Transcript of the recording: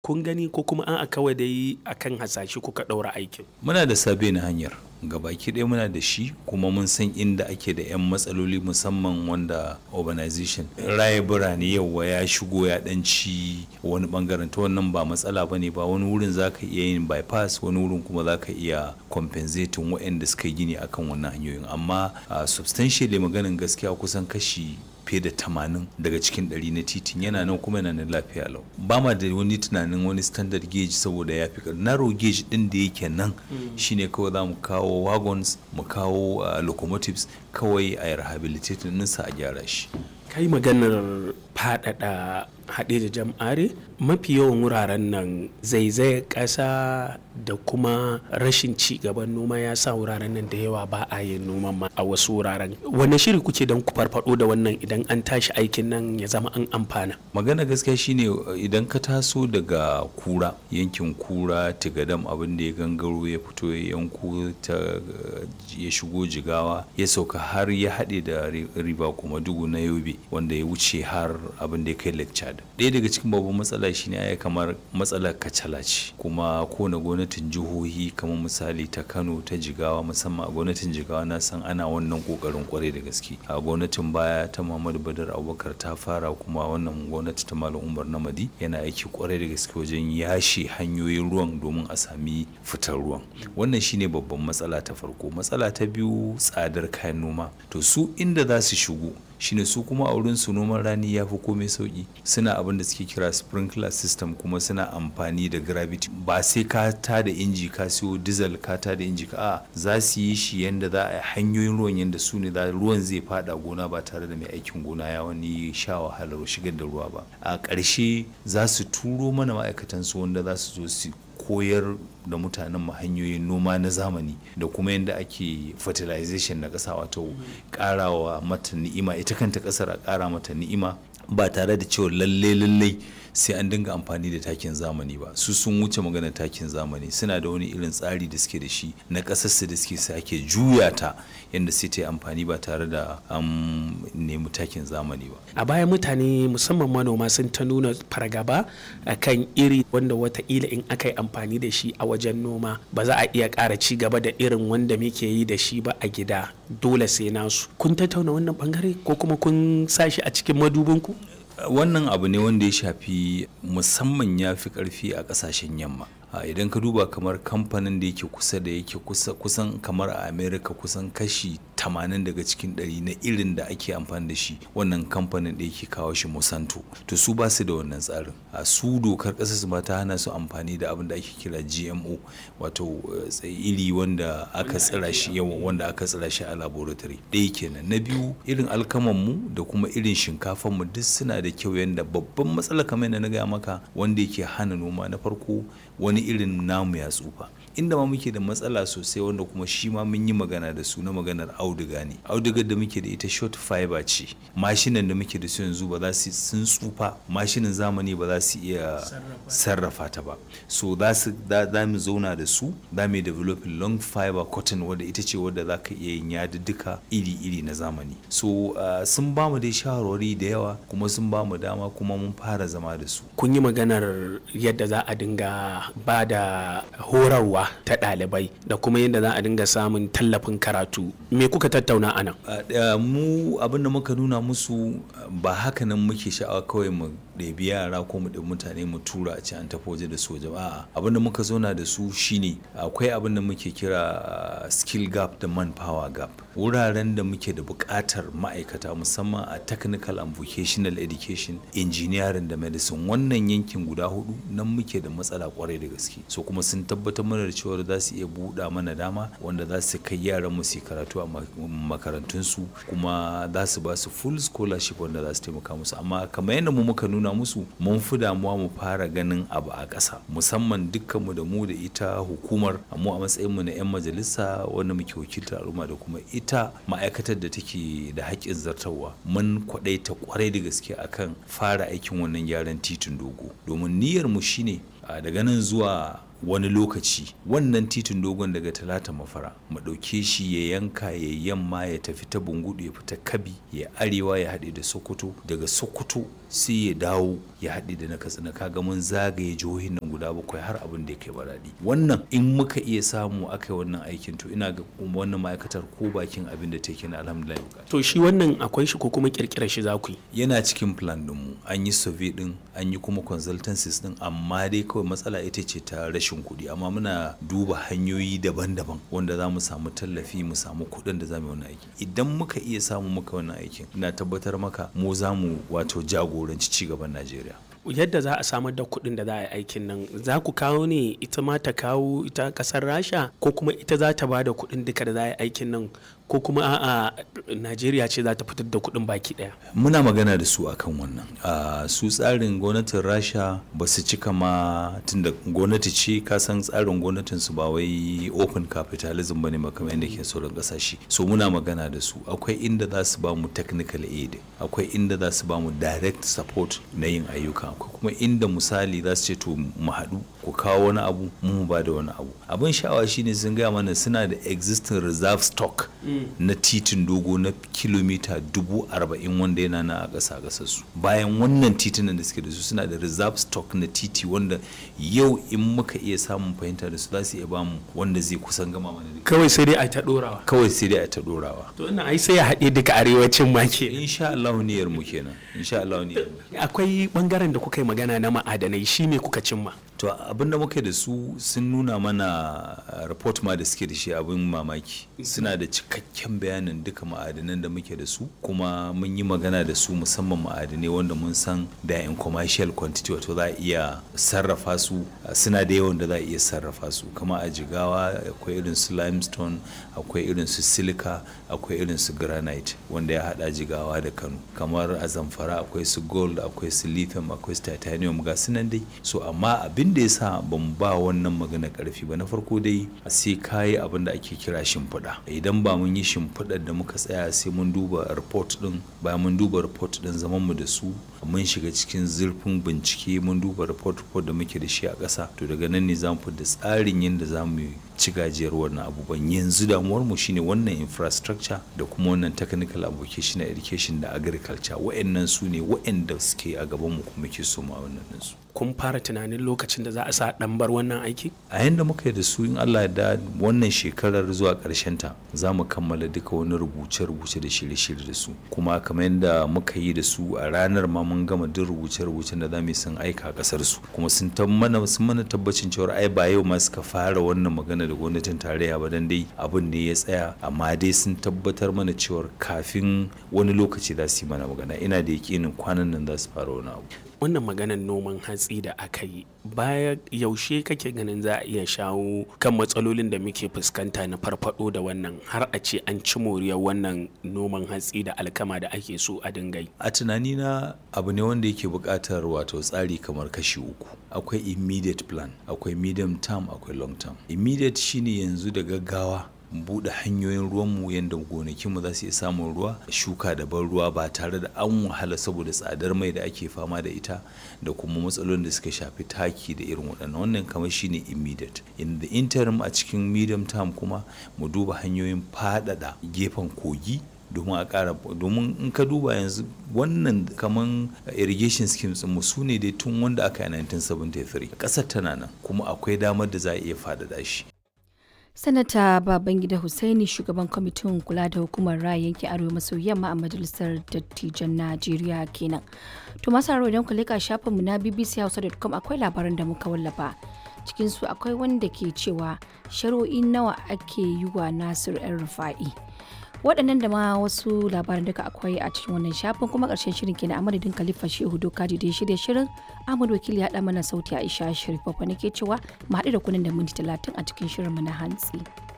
kun gani ko kuma an kawai dai akan hasashe kuka ɗaura aikin muna da sabe na hanyar gabaki ɗaya muna da shi kuma mun san inda ake da 'yan matsaloli musamman wanda urbanization raye birane yauwa ya shigo ya ɗanci wani bangaren ta wannan ba matsala ba ne ba wani wurin za ka iya yin bypass wani wurin kuma za ka iya compensating waɗanda suka yi gini akan wannan hanyoyin amma uh, substantially maganin gaskiya kusan kashi fiye da tamanin daga cikin ɗari na titin yana nan kuma yana nan lafiya lau ba ma da wani tunanin wani standard gauge saboda ya fi narrow gauge ɗin da yake nan shine kawai za mu kawo wagons mu kawo uh, locomotives kawai a rehabilitating ɗinsa a gyara shi kai maganar faɗaɗa haɗe da jam'are mafi yawan wuraren nan zaizayar ƙasa da kuma rashin ci gaban noma ya sa wuraren nan da yawa ba a yin noman ma a wasu wuraren wanne shiri kuke don ku farfado da wannan idan an tashi aikin nan ya zama an amfana magana gaskiya shine idan ka taso daga kura yankin kura tigadam abin da ya gangaro ya fito ya yanko ta ya shigo jigawa ya sauka har ya haɗe da riba kuma dugu na yobe wanda ya wuce har abin da ya kai lake chad ɗaya daga cikin babban matsala shine ya kamar matsalar kacala ce kuma kowane gwamnatin jihohi kamar misali ta kano ta jigawa musamman a gwamnatin jigawa na san ana wannan kokarin kwarai da gaske a gwamnatin baya ta muhammadu badar abubakar ta fara kuma wannan gwamnati ta malam umar namadi yana aiki kwarai da gaske wajen yashe hanyoyin ruwan domin a sami fitar ruwan wannan shine babban matsala ta farko matsala ta biyu tsadar kayan noma to su inda za su shigo shine su kuma a wurin su noman rani ya fi komai sauki suna abin da suke kira sprinkler system kuma suna amfani da gravity ba sai ka ta da inji ka siyo diesel ka ta da inji ka a za su yi shi yanda za a hanyoyin ruwan yanda su ne ruwan zai fada gona ba tare da mai aikin gona ya wani sha wahalar shigar da ruwa ba a ƙarshe za su turo mana ma'aikatan su wanda za su zo su koyar da mutanen mu hanyoyin noma na zamani da kuma yadda ake fertilization na ƙasa wato ƙarawa mata ni'ima ita kanta ƙasar a ƙara mata ni'ima ba tare da cewa lalle lalle sai an dinga amfani da takin zamani ba su sun wuce magana takin zamani suna da wani irin tsari da suke da shi na ƙasarsu da suke sake juya ta yadda sai ta yi amfani ba tare da an nemi takin zamani ba a baya mutane musamman manoma sun ta nuna fargaba a kan iri wanda wataƙila in aka yi amfani da shi a wajen noma ba za a iya ƙara ci gaba da irin wanda muke yi da shi ba a gida dole sai nasu kun tattauna wannan bangare ko kuma kun sa shi a cikin madubinku wannan abu ne wanda ya shafi musamman ya fi karfi a kasashen yamma idan ka duba kamar kamfanin da yake kusa da yake kusan kamar a america kusan kashi 80 daga cikin 100 na irin da ake amfani da shi wannan kamfanin da yake kawo shi monsanto to su ba su da wannan tsarin a su dokar ƙasar su ta hana su amfani da abin da ake kira gmo wato iri wanda aka tsira shi yawan wanda aka tsira shi a laboratory ɗaya kenan na biyu irin alkaman mu da kuma irin shinkafan mu duk suna da kyau yanda babban matsala kamar yadda na gaya maka wanda yake hana noma na farko wani irin namu ya tsufa inda ma muke da matsala sosai wanda kuma shi ma mun yi magana da su na maganar auduga ne audugar da muke da ita short fiber ce mashinan da muke da su yanzu ba za su sun tsufa mashinan zamani ba za su iya sarrafa ta ba so za su za mu zauna da su za mu develop long fiber cotton wadda ita ce wadda za ka iya yin yadudduka iri-iri na zamani so uh, sun ba mu dai shawarwari da yawa kuma sun ba mu dama kuma mun fara zama da su kun yi maganar yadda za a dinga ba da horarwa ta ɗalibai da kuma yadda za a dinga samun tallafin karatu me kuka tattauna a nan mu abin da muka nuna musu ba haka nan muke sha'awa kawai mu ɗebi yara ko mu ɗebi mutane mu tura a ce an tafi waje da soja ba abin da muka zauna da su shine akwai abin da muke kira skill gap da manpower gap wuraren da muke da buƙatar ma'aikata musamman a technical and vocational education engineering da medicine wannan yankin guda hudu nan muke da matsala kwarai da gaske so kuma sun tabbatar mana da cewa za su iya buɗa mana dama wanda za su kai yaran mu su karatu a makarantunsu kuma za su ba su full scholarship wanda za su taimaka musu amma kamar yadda mu muka nuna musu mun fi damuwa mu fara ganin abu a ƙasa musamman dukkanmu da mu da ita hukumar mu a matsayin mu na 'yan majalisa wanda muke wakiltar al'umma da kuma ita ma'aikatar da take da haƙƙin zartarwa mun kwaɗaita kwarai da gaske akan fara aikin wannan gyaran titin dogo domin niyyar mu shine daga nan zuwa wani lokaci wannan titin dogon daga talata mafara mu ɗauke shi ya yanka ya yamma ya tafi ta bungudu ya fita kabi ya arewa ya haɗe da sokoto daga sokoto sai ya dawo ya haɗe da na katsina kaga mun zagaye jihohin nan guda bakwai har abin da ya kai baradi wannan in muka iya samu aka yi wannan aikin to ina ga wannan ma'aikatar ko bakin abin da take na alhamdulillah to shi wannan akwai shi ko kuma kirkirar shi za ku yi yana cikin plan ɗinmu an yi survey ɗin an yi kuma consultancies ɗin amma dai kawai matsala ita ce ta rashin kuɗi amma muna duba hanyoyi daban-daban wanda za mu samu tallafi mu samu kuɗin da za mu yi wannan aiki idan muka iya samu muka wannan aikin ina tabbatar maka mu za mu wato jagoranci cigaban najeriya yadda za a samar da kuɗin da za a yi aikin nan za ku kawo ne ita ma ta kawo ita ƙasar rasha ko kuma ita za ta ba da kuɗin duka da za a yi aikin nan ko kuma a'a najeriya ce za ta fitar da kuɗin baki ɗaya muna magana da su akan wannan su tsarin gwamnatin rasha ba su cika ma tunda gwamnati ce ka san tsarin gwamnatin su ba wai open capitalism bane makamai yadda ke sauran kasashe so muna magana da su akwai inda za su ba mu technical aid akwai inda za su ba mu direct support na yin ayyuka akwai kuma inda misali za su ce to mu haɗu ku kawo wani abu mu ba da wani abu abin sha'awa shine sun gaya mana suna da existing reserve stock na titin dogo na kilomita dubu arba'in wanda yana na a ƙasa ƙasar su bayan wannan titunan da suke da su suna da reserve stock na titi wanda yau in muka iya samun fahimta da su za su iya bamu wanda zai kusan gama mana da kawai sai dai a ta ɗorawa kawai sai dai a ta ɗorawa to ina ai sai ya haɗe duka arewacin ma ke insha Allah niyyar mu kenan insha Allah niyyar mu akwai bangaren da kuka yi magana na ma'adanai shi me kuka cimma to abinda muka da su sun nuna mana report ma da suke da shi abin mamaki suna da cikakken bayanin duka ma'adanan da muke da su kuma mun yi magana da su musamman ma'adanai wanda mun san da in commercial quantity wato za a iya sarrafa su suna da yawan da za a iya sarrafa su kama a jigawa akwai irin su limestone akwai irin su silica akwai irin su granite wanda ya hada jigawa da kano kamar a zamfara akwai su gold akwai su lithium akwai su titanium ga su nan dai so amma abin da ya sa ban ba wannan magana karfi ba na farko dai sai kayi abin da ake kira shimfiɗa idan ba mun yi shimfiɗar da muka tsaya sai mun duba report din bayan mun duba report din zaman mu da su mun shiga cikin zurfin bincike mun duba report report da muke da shi a ƙasa to daga nan ne zamu da tsarin yadda za mu ci gajiyar wannan abubuwan yanzu damuwar mu shine wannan infrastructure da kuma wannan technical application education da agriculture wa'annan su ne wa'anda suke a gaban mu kuma ke so ma wannan su kun fara tunanin lokacin da za a sa dan bar wannan aiki a yanda muka yi da su in Allah da wannan shekarar zuwa karshen ta za mu kammala duka wani rubuce-rubuce da shirye-shirye da su kuma kamar yadda muka yi da su a ranar ma mun gama duk rubuce-rubucen da za mu yi sun aika kasar su kuma sun mana sun mana tabbacin cewa ai ba yau ma suka fara wannan magana da gwamnatin tarayya ba dan dai abin ne ya tsaya amma dai sun tabbatar mana cewa kafin wani lokaci za su yi mana magana ina da yakinin kwanan nan za su fara wani abu wannan maganar noman hatsi da aka yi baya yaushe kake ganin za a iya shawo kan matsalolin da muke fuskanta na farfado da wannan har a ce an ci moriyar wannan noman hatsi da alkama da ake so a dinga yi a tunanina abu ne wanda yake buƙatar wato tsari kamar kashi uku akwai immediate plan akwai medium term akwai long term immediate shine yanzu da gaggawa buɗe hanyoyin ruwanmu yadda gonakinmu za su iya samun ruwa shuka da ban ruwa ba tare da an wahala saboda tsadar mai da ake fama da ita da kuma matsalolin da suka shafi taki da irin waɗannan wannan kamar shine immediate in the interim a cikin medium term kuma mu duba hanyoyin faɗaɗa gefen kogi domin a ƙara domin in ka duba yanzu wannan kaman irrigation schemes mu su ne dai tun wanda aka yi 1973 ƙasar tana nan kuma akwai damar da za a iya faɗaɗa shi sanata babangida hussaini shugaban kwamitin kula da hukumar raya yankin arewa maso yamma a majalisar dattijan najeriya kenan to masu haro idan ku leka shafinmu na bbchausa.com akwai labaran da muka wallafa cikinsu akwai wanda ke cewa shari'o'i nawa ake yi wa nasir yan rufa'i waɗannan da ma wasu labaran duka akwai a cikin wannan shafin kuma ƙarshen shirin kenan a madadin khalifa shehu doka da ya shirya shirin ahmad wakili ya haɗa mana sauti aisha sharif babba nake cewa mu haɗu da kunan da minti talatin a cikin shirin mu na hantsi.